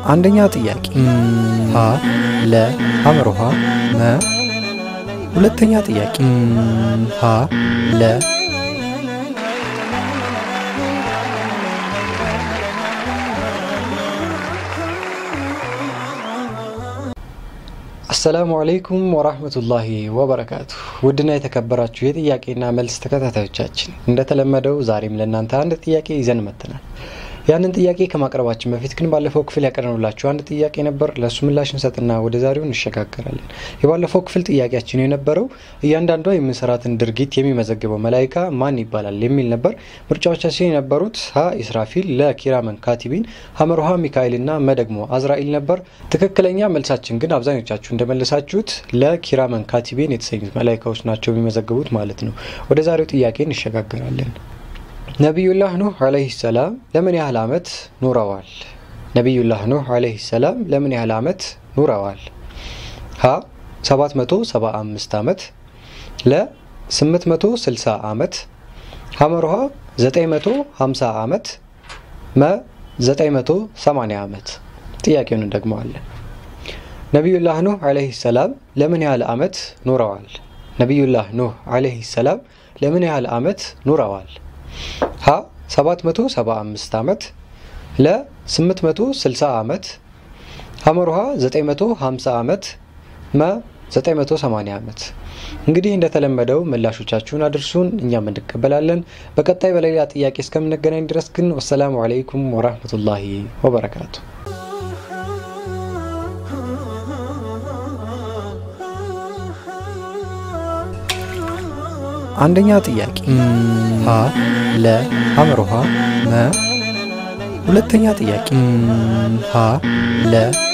አንደኛ ጥያቄ ሀ ለ ሐመሮሃ መ ሁለተኛ ጥያቄ ሀ ለ አሰላሙ አለይኩም ወራህመቱላሂ ወበረካቱ። ውድና የተከበራችሁ የጥያቄና መልስ ተከታታዮቻችን እንደተለመደው ዛሬም ለእናንተ አንድ ጥያቄ ይዘን መጥተናል። ያንን ጥያቄ ከማቅረባችን በፊት ግን ባለፈው ክፍል ያቀረብላችሁ አንድ ጥያቄ ነበር። ለእሱ ምላሽ እንሰጥና ወደ ዛሬው እንሸጋገራለን። የባለፈው ክፍል ጥያቄያችን የነበረው እያንዳንዷ የምንሰራትን ድርጊት የሚመዘግበው መላይካ ማን ይባላል የሚል ነበር። ምርጫዎቻችን የነበሩት ሀ ኢስራፊል፣ ለ ኪራመን ካቲቢን፣ ሀመርሃ ሚካኤልና መ ደግሞ አዝራኢል ነበር። ትክክለኛ መልሳችን ግን አብዛኞቻችሁ እንደመለሳችሁት ለኪራመን ካቲቢን የተሰኙት መላይካዎች ናቸው የሚመዘግቡት ማለት ነው። ወደ ዛሬው ጥያቄ እንሸጋገራለን። ነቢዩላህ ኑህ ዓለይሂ ሰላም ለምን ያህል ዓመት ኑረዋል? ነቢዩላህ ኑህ ዓለይሂ ሰላም ለምን ያህል ዓመት ኑረዋል? ሀ 775 ዓመት፣ ለ 860 ዓመት፣ ሐመርሃ 950 ዓመት፣ መ 980 ዓመት። ጥያቄውን እንደግመዋለን። ነቢዩላህ ኑህ ዓለይሂ ሰላም ለምን ያህል ዓመት ኑረዋል? ነቢዩላህ ኑህ ዓለይሂ ሰላም ለምን ያህል ዓመት ኑረዋል? ሀ 775 ዓመት ለ 860 ዓመት ሐመርሃ 950 ዓመት መ 980 ዓመት። እንግዲህ እንደተለመደው ምላሾቻችሁን አድርሱን፣ እኛም እንቀበላለን። በቀጣይ በሌላ ጥያቄ እስከምንገናኝ ድረስ ግን ወሰላሙ አለይኩም ወራህመቱላሂ ወበረካቱ። አንደኛ ጥያቄ ሀ ለ ሐመርሃ መ ሁለተኛ ጥያቄ ሀ ለ